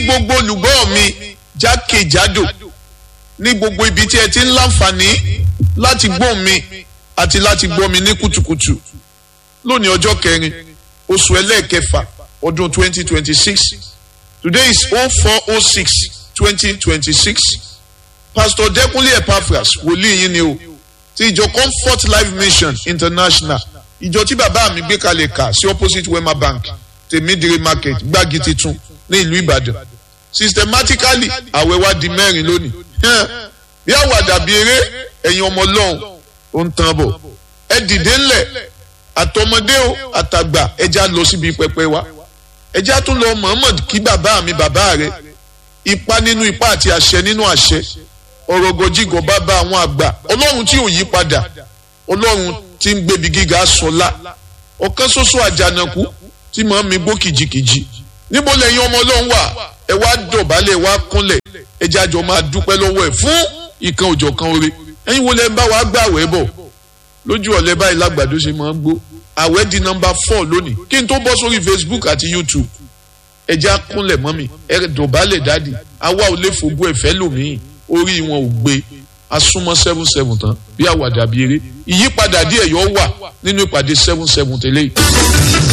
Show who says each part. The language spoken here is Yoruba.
Speaker 1: gbogbo olùgbọ́ mi jákèjádò ní gbogbo ibi tí ẹ ti ń láǹfààní láti gbọ́ mi àti láti gbọ́ mi ní kùtùkùtù lónìí ọjọ́ kẹrin oṣù ẹlẹ́ẹ̀kẹfà ọdún 2026 today is 0406 2026 pastor Dẹ́kunlé Epaphras wòlíì yín ni o ti ìjọ Comfort Life Mission International ìjọ tí bàbá mi gbé kalẹ̀ kà sí opposite Wema Bank tèmídìrí market gbági titun ní ìlú Ìbàdàn systematically àwẹ̀ wa di mẹ́rin lónìí bí àwàdà bí eré ẹ̀yin ọmọ ọlọ́run ó ń tán bọ̀ ẹ dìde ńlẹ̀ àtọmọdé o àtàgbà ẹja lọ síbi pẹpẹ wa ẹja tún lọ Muhammad kí bàbá mi bàbá rẹ ipa nínú ipa àti àṣẹ nínú àṣẹ ọ̀rọ̀ gọjígọ̀ bàbá àwọn àgbà ọlọ́run tí ò yí padà ọlọ́run tí ń gbébi gíga sọlá ọ̀kan ṣoṣo àjànàkú tí màá mi gbó kìjikìji níbo lẹ́yìn ọmọ ọlọ́run wà ẹ wá dọ̀bálẹ̀ ẹ wá kúnlẹ̀ ẹ jájọ máa dúpẹ́ lọ́wọ́ ẹ̀ fún ìkan òjọ̀kan oore ẹ̀yin wo lẹ ń bá wa gbà wẹ́ bọ̀ lójú ọ̀lẹ́ báyìí lágbàdo ṣe máa ń gbó àwẹ̀ di nọmba four lónìí kí n tó bọ́ sórí Facebook àti YouTube ẹ já kúnlẹ̀ mọ́ mi ẹ dọ̀bálẹ̀ dáàdì àwa ò lè fògbó ẹ̀fẹ́ lòmíì orí wọn ò gbé asúnmọ́ seven seven tán bí àwàdà bí eré ìyípadà díẹ̀ yọ wà nínú ìpàdé seven seven tẹ́lẹ̀ yìí.